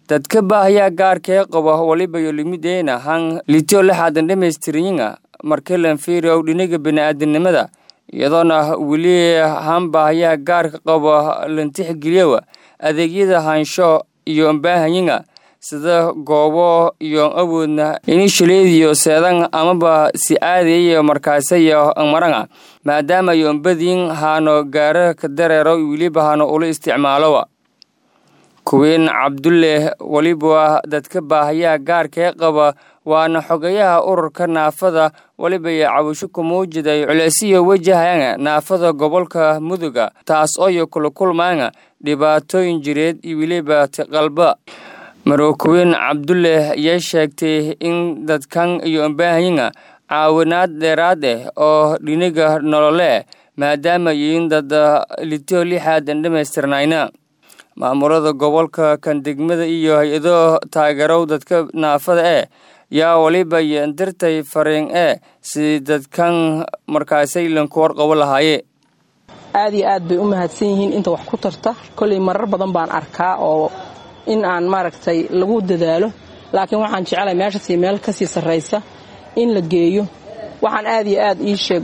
dadka baahayaa gaarkee qaba waliba yolimideyna han litio lixaadan dhammaystirinyiga markilan fiiriow dhinaga bini'aadanimada iyadoona weli han baahayaa gaarka qaba lantixgeliyowa adeegyada hansho iyo ambaahanyiga sida goobo iyo awoodna inishaleediyo seedan amaba si aadayayo markaasayo maranga maadaama yo ambadiin haano gaara ka dareero weliba hano ula isticmaalowa kuwiin cabdulle weliba dadka baahayaa gaarkee qaba waana xogayaha ururka naafada weliba iyo cabasho kumuujiday culeesiyo wajahaya naafada gobolka muduga taas ooyo kula kulmaanga dhibaatooyin jireed iyo weliba tiqalba marookuwiin cabdulle ayaa sheegtay in dadkan iyo ambaahanyiga caawinaad dheeraad ah oo dhiniga nolole maadaama yihiin dad litio lixaadan dhammaystirnayna maamulada gobolka kan degmada iyo hay-ado taageerow dadka naafada ee yaa waliba yendirtay fariin ee si dadkan markaasay lanku warqabo lahaaye aad iyo aad bay u mahadsan yihiin inta wax ku tarta kolley marar badan baan arkaa oo in aan maaragtay lagu dadaalo laakiin waxaan jecelahay meeshasii meel kasii sarraysa in la geeyo waxaan aad iyo aad ii sheeg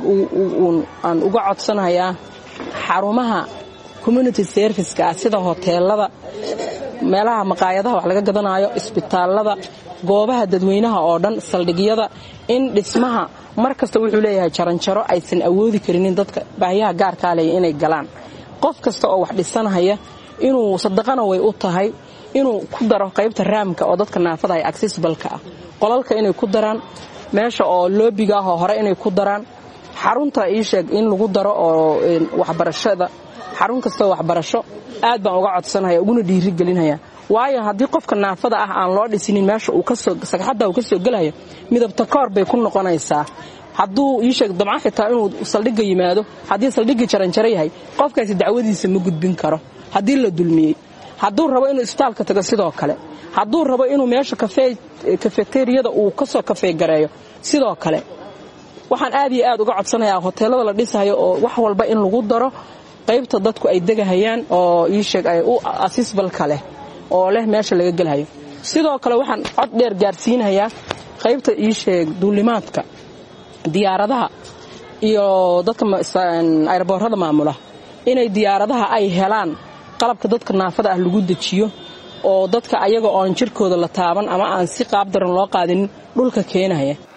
aan uga codsanayaa xarumaha community serviceka ah sida hoteelada meelaha maqaayadaha wax laga gadanaayo isbitaallada goobaha dadweynaha oo dhan saldhigyada in dhismaha mar kasta wuxuu leeyahay jaranjaro aysan awoodi karinin dadka baahiyaha gaarkaa leeya inay galaan qof kasta oo wax dhisanhaya inuu sadaqana way u tahay inuu ku daro qaybta raamka oo dadka naafada ay accessibalka ah qolalka inay ku daraan meesha oo loobiga ah oo hore inay ku daraan xarunta ii sheeg in lagu daro oo waxbarashada xarun kastoo waxbarasho aad baan uga codsanaya uguna dhiirigelinaya waayo haddii qofka naafada ah aan loo dhisinin meesha sagxadda uu ka soo gelayo midabta koor bay ku noqonaysaa hadduu ii sheeg dabcan xitaa inuu saldhigga yimaado haddii saldhiggii jaranjaro yahay qofkaasi dacwadiisa ma gudbin karo haddii la dulmiyey hadduu rabo inuu isbitaalka tago sidoo kale hadduu rabo inuu meesha kafeteriyada uu kasoo kafeegareeyo sidoo kale waxaan aad iyo aad uga codsanayaa hoteelada la dhisayo oo wax walba in lagu daro qaybta dadku ay degahayaan oo ii sheeg ay u asisbalka leh oo leh meesha laga gelhayo sidoo kale waxaan cod dheer gaarsiinayaa qaybta ii sheeg duulimaadka diyaaradaha iyo dadka ayraboorada maamula inay diyaaradaha ay helaan qalabka dadka naafada ah lagu dejiyo oo dadka ayaga oon jirkooda la taaban ama aan si qaab daran loo qaadinin dhulka keenaya